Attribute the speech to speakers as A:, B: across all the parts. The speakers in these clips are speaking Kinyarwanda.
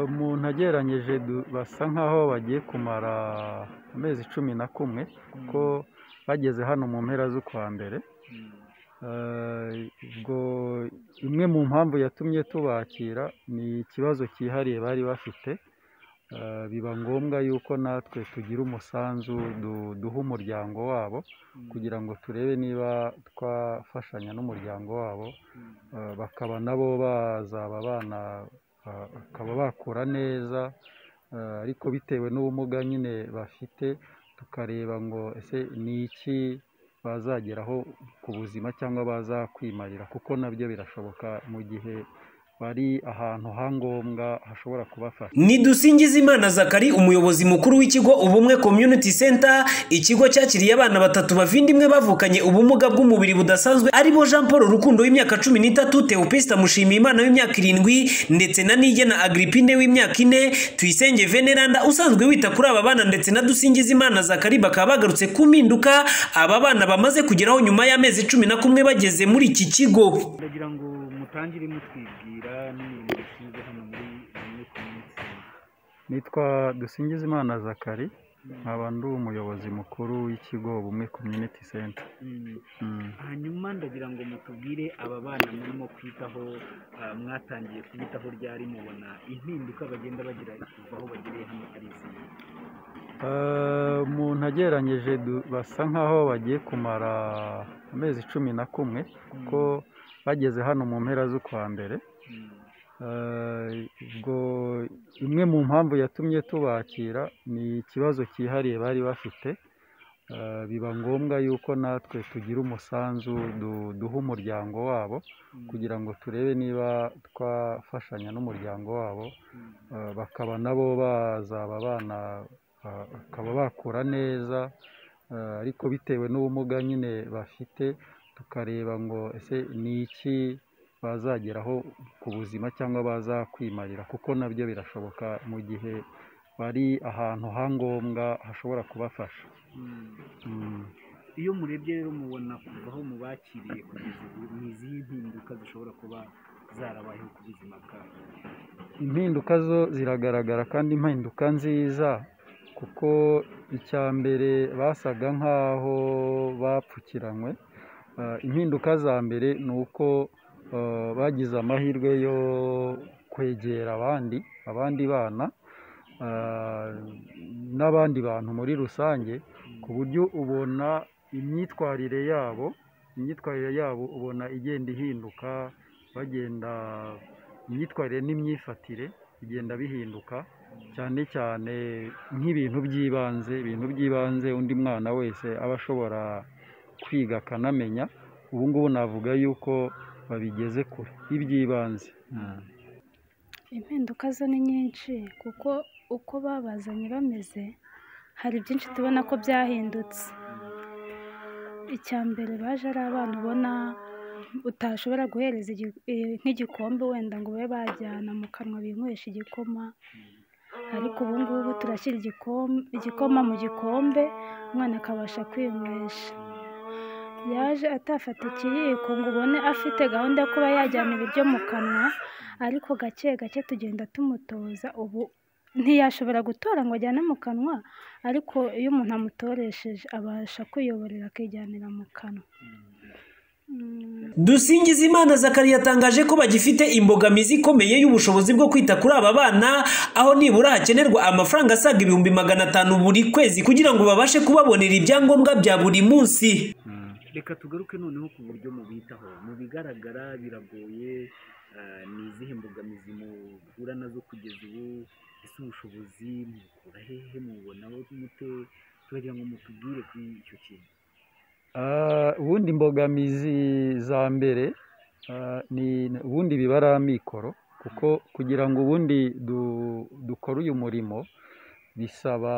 A: umuntu agereranyije basa nk'aho bagiye kumara amezi cumi na kumwe kuko bageze hano mu mpera z'ukwa mbere, ubwo imwe mu mpamvu yatumye tubakira ni ikibazo cyihariye bari bafite, biba ngombwa yuko natwe tugira umusanzu duha umuryango wabo kugira ngo turebe niba twafashanya n'umuryango wabo, bakaba nabo bazaba bana bakaba bakura neza ariko bitewe n'ubumuga nyine bafite, tukareba ngo ese ni iki bazageraho ku buzima cyangwa bazakwimarira kuko nabyo birashoboka mu gihe bari ahantu ha ngombwa hashobora kubafasha.
B: Ni Dusingizimana Zakari umuyobozi mukuru w'ikigo Ubumwe Community Center, ikigo cyakiriye abana batatu bavindimwe bavukanye ubumuga bw'umubiri budasanzwe aribo Jean Paul Rukundo w'imyaka cumi n'itatu, Theopista Mushimiyimana w'imyaka irindwi ndetse na Nigena Agripine w'imyaka ine, Tuyisenge Veneranda usanzwe wita kuri aba bana ndetse na Dusingizimana Zakari bakaba bagarutse ku mpinduka aba bana bamaze kugeraho nyuma y'amezi cumi na kumwe bageze muri iki kigo.
C: ndagira ngo mutangire mutwibwira n'imirimo dushinzwe hano muri bimwe ku minsi
A: Nitwa Dusingizimana Zakari, nkaba ndi umuyobozi mukuru w'ikigo Ubumwe Community Center. Mm.
C: hanyuma ndagira ngo mutubwire aba bana murimo kwitaho ah, mwatangiye kubitaho ryari mubona impinduka bagenda bagira kuva aho bagereye hano ari izihe
A: Eh, umuntu agereranyije du- basa nk'aho bagiye kumara amezi cumi na kumwe kuko bageze hano mu mpera z'ukwa mbere,
C: Mm.
A: Eh, ubwo imwe mu mpamvu yatumye tubakira ni ikibazo cyihariye bari bafite, Eh, biba ngombwa yuko natwe tugira umusanzu du- duha umuryango wabo
C: Mm.
A: kugira ngo turebe niba twafashanya n'umuryango wabo,
C: Mm.
A: eh, bakaba nabo bazaba bana ba- bakaba bakura neza eh, ariko bitewe n'ubumuga nyine bafite tukareba ngo ese ni iki bazageraho ku buzima cyangwa bazakwimarira kuko nabyo birashoboka mu gihe bari ahantu ha ngombwa hashobora kubafasha
C: Mm.
A: Mm.
C: iyo murebye rero mubona kuva aho mubakiriye kugeza ubu ni izihe mpinduka zishobora kuba zarabayeho ku buzima bwabo
A: impinduka zo ziragaragara kandi impinduka nziza kuko icya mbere basaga nk'aho bapfukiranywe Eh, impinduka za mbere ni uko eh, bagize amahirwe yo kwegera abandi abandi bana eh, n'abandi bantu muri rusange ku buryo ubona imyitwarire yabo imyitwarire yabo ubona igenda ihinduka bagenda imyitwarire n'imyifatire bigenda bihinduka cyane cyane nk'ibintu by'ibanze ibintu by'ibanze undi mwana wese aba ashobora kwiga akanamenya ubu ngubu navuga yuko babigeze kure iby'ibanze
D: impinduka zo ni nyinshi kuko uko babazanye bameze hari byinshi tubona ko byahindutse icya mbere baje ari abana ubona utashobora guhereza igi- eh, nk'igikombe wenda ngo babe bajyana mu kanwa binywesha igikoma ariko ubu ngubu turashyira igikoma igikoma mu gikombe umwana akabasha kwinywesha yaje atafata ikiyiko ngo ubone afite gahunda yo kuba yajyana ibiryo mu kanwa ariko gake gake tugenda tumutoza ubu ntiyashobora gutora ngo ajyane mu kanwa ariko iyo umuntu amutoresheje abasha kwiyoborera akijyanira mu kanwa Mm.
B: Dusingizimana Zakari yatangaje ko bagifite imbogamizi ikomeye y'ubushobozi bwo kwita kuri aba bana aho nibura hakenerwa amafaranga asaga ibihumbi magana atanu buri kwezi kugira ngo babashe kubabonera ibyangombwa bya buri munsi.
C: reka tugaruke noneho ku buryo mubitaho mu bigaragara biragoye eh, ni izihe mbogamizi muhura nazo kugeza ubu ese ubushobozi mubukura hehe mububonaho mute tubagira ngo mutubwire kuri icyo kintu
A: Ah, ubundi imbogamizi za mbere ah, ni ubundi biba ari amikoro kuko kugira ngo ubundi du- dukore uyu murimo bisaba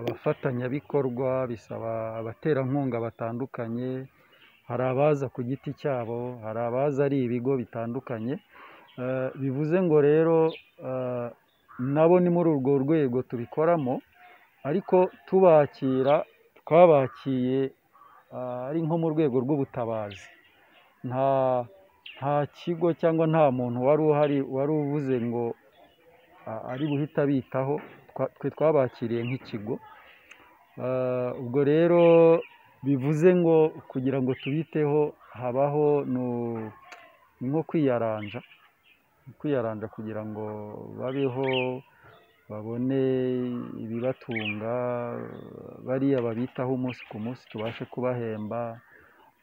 A: abafatanyabikorwa bisaba abaterankunga batandukanye hari abaza ku giti cyabo hari abaza ari ibigo bitandukanye Ah, bivuze ngo rero ah, nabo ni muri urwo rwego tubikoramo ariko tubakira twabakiye ah, ari nko mu rwego rw'ubutabazi nta nta kigo cyangwa nta muntu wari uhari wari uvuze ngo a- ari buhita abitaho twa- twe twabakiriye nk'ikigo Ah, ubwo rero bivuze ngo kugira ngo tubiteho habaho nu- ni nko kwiyaranja Ni kwiyaranja kugira ngo babeho babone ibibatunga bariya babitaho umunsi ku munsi tubashe kubahemba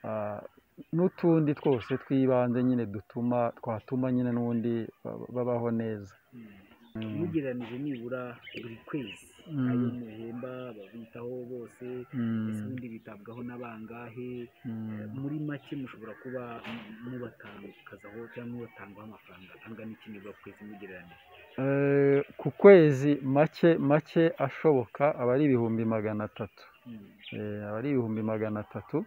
A: ah, n'utundi twose tw'ibanze nyine dutuma twatuma nyine n'ubundi baba- babaho neza Mm.
C: mugereranije nibura buri kwezi
A: Mm.
C: ayo muhemba babitaho bose
A: Mm.
C: ese ubundi bitabwaho n'abangahe
A: Mm.
C: muri make mushobora kuba mu- mubatangazaho cyangwa mubatangaho amafaranga angana iki nibura ku kwezi mugereranije
A: Eh, ku kwezi make make ashoboka aba ari ibihumbi magana atatu
C: Mm.
A: Eh, aba ari ibihumbi magana atatu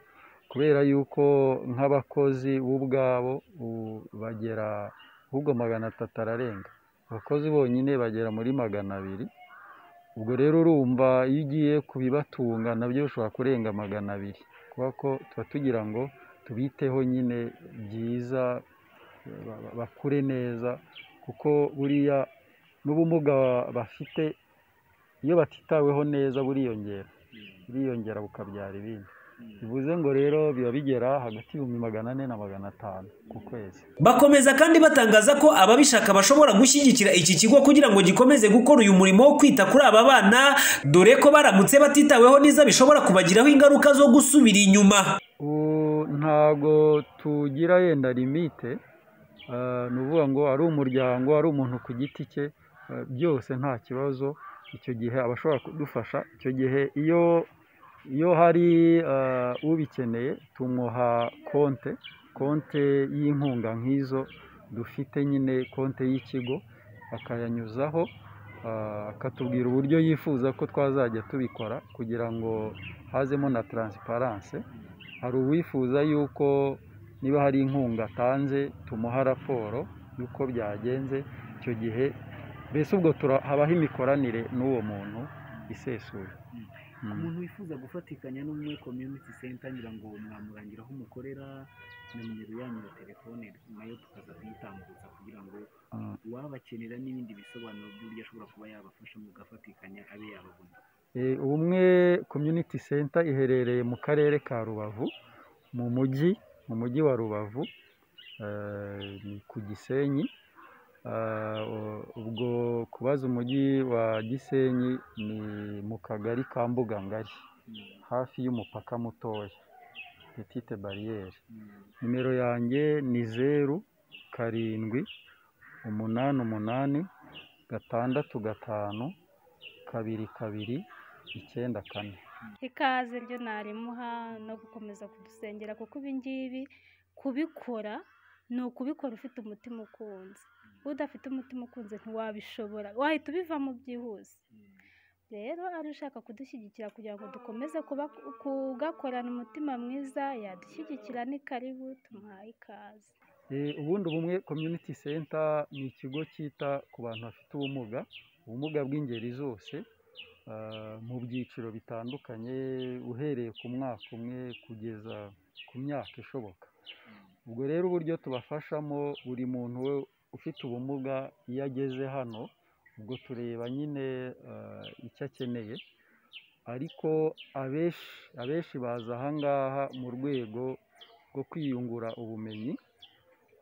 A: kubera yuko nk'abakozi bo ubwabo u- bagera ahubwo magana atatu ararenga abakozi bonyine bagera muri magana abiri ubwo rero urumva iyo ugiye kubibatunga nabyo bishobora kurenga magana abiri kubera ko tuba tugira ngo tubiteho nyine byiza eh, ba- ba- bakure neza kuko buriya n'ubumuga bafite iyo batitaweho neza buriyongera buriyongera bukabyara ibindi bivuze ngo rero biba bigera hagati y'ibihumbi magana ane na magana atanu ku kwezi
B: Bakomeza kandi batangaza ko ababishaka bashobora gushyigikira iki kigo kugira ngo gikomeze gukora uyu murimo wo kwita kuri aba bana dore ko baramutse batitaweho neza bishobora kubagiraho ingaruka zo gusubira inyuma.
A: ubu ntabwo tugira yenda limite eh, ni ukuvuga ngo ari umuryango ari umuntu ku giti cye eh, byose nta kibazo icyo gihe aba ashobora kudufasha icyo gihe iyo iyo hari eh, ubikeneye tumwoha konte konte y'inkunga nk'izo dufite nyine konte y'ikigo akayanyuzaho eh, akatubwira uburyo yifuza ko twazajya tubikora kugira ngo hazemo na taransiparanse hari uwifuza yuko niba hari inkunga atanze tumuha raporo y'uko byagenze icyo gihe mbese ubwo tura- habaho imikoranire n'uwo muntu isesuye
C: ku
A: Mm.
C: muntu wifuza gufatikanya n'umwe community center ngira ngo mwamurangira aho mukorera na nimero yanyu ya telefone nayo tukaza kuyitambuza kugira ngo
A: Mm.
C: uwabakenera n'ibindi bisobanuro by'uburyo ashobora kuba yabafasha mugafatikanya abe yababona
A: Eh, ubumwe community center iherereye mu karere ka rubavu mu mujyi mu mujyi wa rubavu eh, ni ku gisenyi Ah, u- ubwo kubaza umujyi wa gisenyi ni mu kagari ka mbugangari hafi y'umupaka mutoya petite bariyeri nimero yanjye ni zeru karindwi umunani umunani gatandatu gatanu kabiri kabiri icyenda kane
D: ikaze ryo narimuha no gukomeza kudusengera kuko ibi ngibi kubikora ni ukubikora ufite umutima ukunze udafite umutima ukunze ntiwabishobora wahita ubivamo byihuse rero ari ushaka kudushyigikira kugira ngo dukomeze kuba kugakorana umutima mwiza yadushyigikira ni karibu tumuhaye ikaze
A: Eh, ubundi ubumwe community center ni ikigo cyita ku bantu bafite ubumuga ubumuga bw'ingeri zose ah, mu byiciro bitandukanye uhereye ku mwaka umwe kugeza ku myaka ishoboka ubwo rero uburyo tubafashamo buri muntu we ufite ubumuga iyo ageze hano ubwo tureba nyine ah, icyo akeneye ariko abenshi abenshi baza aha ngaha mu rwego rwo kwiyungura ubumenyi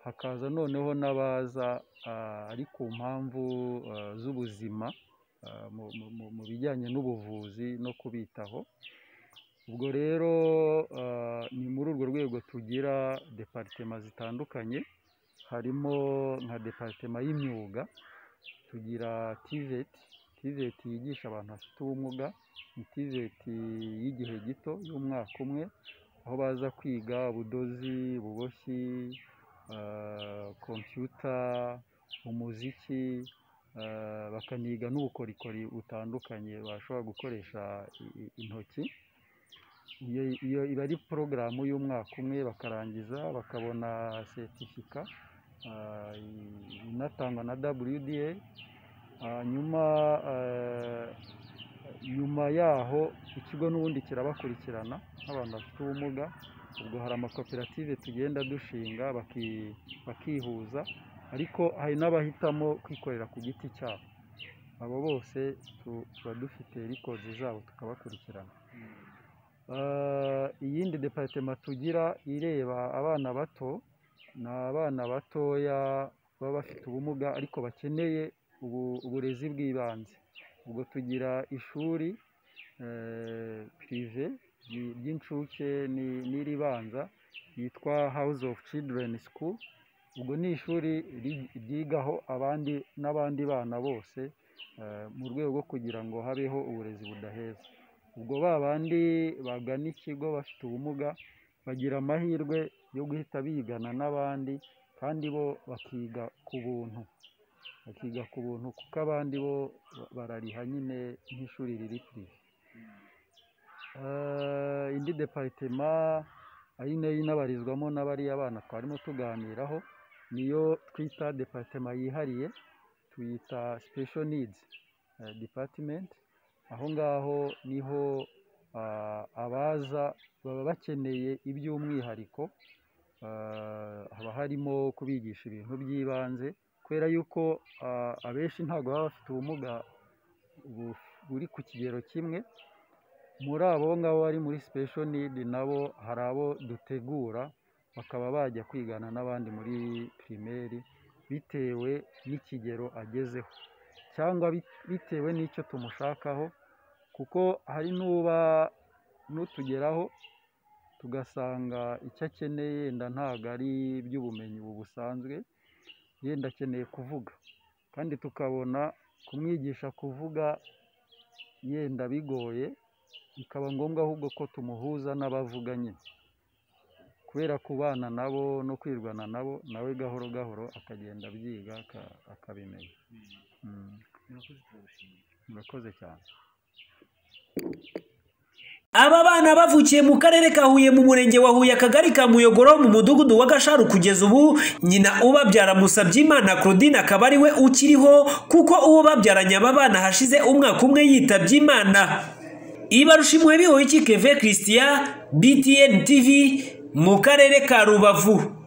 A: hakaza noneho n'abaza ah, ari ku mpamvu ah, z'ubuzima ah, mu- mu- mu- mu bijyanye n'ubuvuzi no kubitaho ubwo rero ah, ni muri urwo rwego tugira deparitema zitandukanye harimo nka deparitema y'imyuga tugira tiveti tiveti yigisha abantu bafite ubumuga ni tiveti y'igihe gito y'umwaka umwe aho baza kwiga ubudozi ububoshyi ah, kompiyuta umuziki ah, bakaniga n'ubukorikori butandukanye bashobora gukoresha i- i- intoki iyo iyo iba ari porogaramu y'umwaka umwe bakarangiza bakabona seritifika ah, i- inatangwa na WDA hanyuma ah, nyuma yaho ikigo n'ubundi kirabakurikirana nk'abantu bafite ubumuga ubwo hari amakoperative tugenda dushinga baki- bakihuza ariko hari n'abahitamo kwikorera ku giti cyabo abo bose tuba dufite rikodi zabo tukabakurikirana iyindi deparitema tugira ireba abana bato ni abana batoya baba bafite ubumuga ariko bakeneye uburezi bw'ibanze ubwo tugira ishuri pirive ry'incuke n'iribanza ryitwa hawuze ofu cidireni sikuru ubwo ni ishuri ryigaho abandi n'abandi bana bose mu rwego rwo kugira ngo habeho uburezi budaheza ubwo ba bandi bagana ikigo bafite ubumuga bagira amahirwe yo guhita bigana n'abandi kandi bo bakiga ku buntu bakiga ku buntu kuko abandi bo barariha nyine nk'ishuri riri kure indi deparitema ari nayo inabarizwamo n'abariya bana twarimo tuganiraho niyo twita deparitema yihariye tuyita sipesho nidizi dipatimenti aho ngaho niho abaza baba bakeneye iby'umwihariko haba harimo kubigisha ibintu by'ibanze kubera yuko abenshi ntabwo baba bafite ubumuga buri ku kigero kimwe muri abo ngabo bari muri sipesho nidi nabo hari abo dutegura bakaba bajya kwigana n'abandi muri pirimeri bitewe n'ikigero agezeho cyangwa bitewe n'icyo tumushakaho kuko hari n'uba n'utugeraho tugasanga icyo akeneye yenda ntabwo ari iby'ubumenyi busanzwe yenda akeneye kuvuga kandi tukabona kumwigisha kuvuga yenda bigoye bikaba ngombwa ahubwo ko tumuhuza n'abavuga nyine kubera kubana nabo no kwirwana nabo nawe gahoro gahoro akagenda abyiga akabimenya murakoze cyane
B: Aba bana bavukiye mu karere ka Huye mu murenge wa Huye akagari ka Muyogoro mu mudugudu wa Gasharu kugeza ubu nyina ubabyara Musabyimana Claudine akaba ari we ukiriho kuko uwo babyaranye aba bana hashize umwaka umwe yitabye Imana Ibarusha impuhwe bihoye iki Keve Christian BTN TV mu karere ka Rubavu